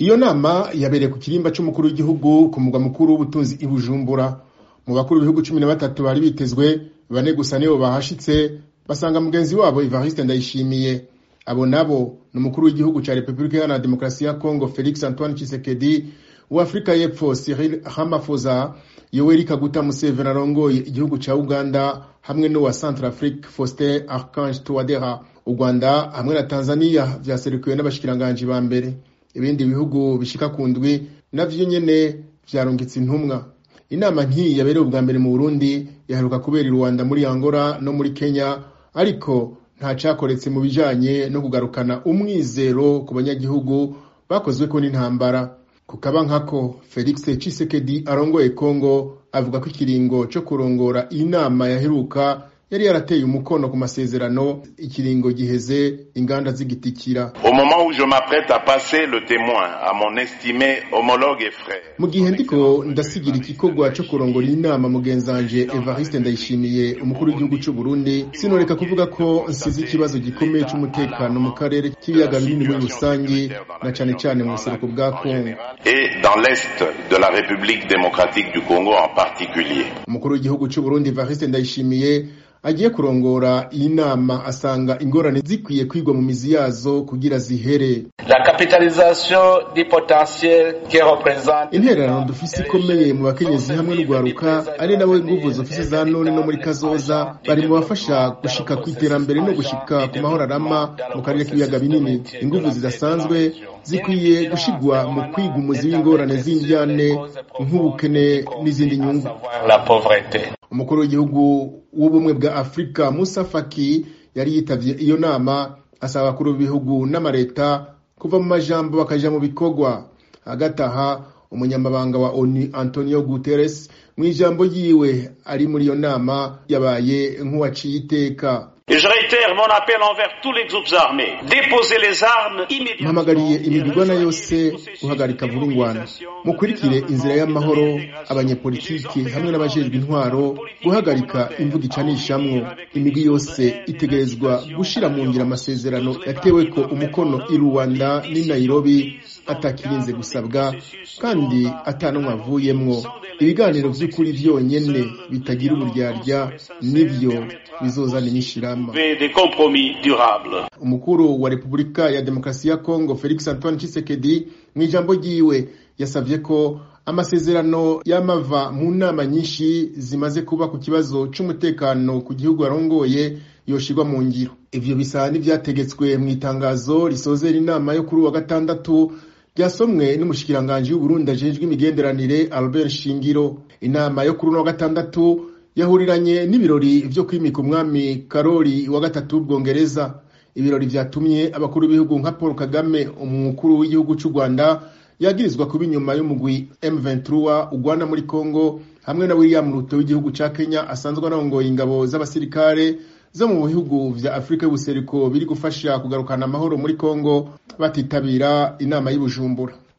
iyo nama yabereye ku kirimba c'umukuru w'igihugu ku mugwa mukuru w'ubutunzi i bujumbura mu bakuru b'ibihugu cumi na batatu bari bitezwe bane gusa nibo bahashitse basanga mugenzi wabo evariste ndayishimiye abo nabo ni umukuru w'igihugu ca repubulika iharanira demokarasi ya congo felix antoine tshisekedi uwafrika y'epfo cyril ramaphosa yoweri kaguta museveni arongoye igihugu ca uganda hamwe n'uwa centre afrique faustin archange touadera u rwanda hamwe na tanzania vyaserukiwe n'abashikiranganji ba mbere ibindi bihugu bishika ku ndwi navyo nyene vyarungitse intumwa inama nk'iyi yabereye ubwa mbere mu burundi yaheruka kubera i rwanda muri angola no muri kenya ariko nta cakoretse mu bijanye no kugarukana umwizero ku banyagihugu bakozweko n'intambara kukaba nkako felix cisekedi arongoye congo avuga ko ikiringo co kurongora inama yaheruka yari yarateye umukono ku masezerano ikiringo giheze inganda zigitikira Au moment où je m'apprête à passer le témoin à mon estimé homologue et frère. mu gihe ndiko ndasigira igikorwa co kurongora inama mugenzanje evariste ndayishimiye umukuru w'igihugu c'u burundi sinoreka kuvuga ko nsize ikibazo gikomeye c'umutekano mu karere k'ibiyaga binini muri rusangi na cane cane mu buseruko bwa kongo Et dans l'Est de la République démocratique du Congo en particulier. umukuru w'igihugu c'u burundi evariste ndayishimiye agiye kurongora iyi nama asanga ingorane zikwiye kwigwa mu mizi yazo kugira zihere La capitalisation du potentiel que représente intererano dufise ikomeye mu bakenyezi hamwe n'urwaruka ari nabo inguvu zofise za none no muri kazoza bari mu bafasha gushika ku iterambere no gushika ku mahoro arama mu karere k'ibiyaga binini inguvu zidasanzwe zikwiye gushigwa mu kwiga umuzi w'ingorane z'indyane nk'ubukene n'izindi nyungu savoir la pauvreté. umukuru w'igihugu w'ubumwe bwa afurika musa faki yari yitavye iyo nama asaba abakuru b'ibihugu n'amareta kuva mu majambo bakaja mu bikorwa hagati aha umunyamabanga wa onu antonio guterres mu ijambo ryiwe ari muri iyo nama yabaye nk'uwaciye iteka Et je réitère mon appel envers tous les groupes armés. Déposez les armes immédiatement. mpamagariye imigigwana yose guhagarika vuba ingwano mukurikire inzira y'amahoro abanyepolitiki hamwe n'abajejwe intwaro guhagarika imvugo icanishamwo imigwi yose itegerezwa gushira mu ngiro amasezerano yateweko umukono i rwanda n'i nairobi atakirinze gusabwa kandi atanumwe avuyemwo ibiganiro vy'ukuri vyonyene bitagira uburyarya nivyo bizozana inyishirama Trouver des compromis durables. umukuru wa repubulika ya demokarasi ya kongo felix antoine tshisekedi mu ijambo ryiwe yasavye ko amasezerano y'amava mu nama nyinshi zimaze kuba ku kibazo c'umutekano ku gihugu arongoye yoshirwa mu ngiro ivyo bisa n'ivyategetswe mu itangazo risozera inama yo kuri uwa gatandatu ryasomwe n'umushikiranganji w'uburundi ajejwe imigenderanire albert shingiro inama yo kuri uno wa gatandatu yahuriranye n'ibirori vyo kwimika umwami karori wa gatatu w'ubwongereza ibirori vyatumye abakuru b'ibihugu nka paul kagame umukuru w'igihugu c'u rwanda yagirizwa kuba inyuma y'umugwi m23 ugwana muri congo hamwe na william ruto w'igihugu ca kenya asanzwe arongoye ingabo z'abasirikare zo mu bihugu vya afurika y'ubuseruko biri gufasha kugarukana amahoro muri congo batitabira inama y'ubujumbura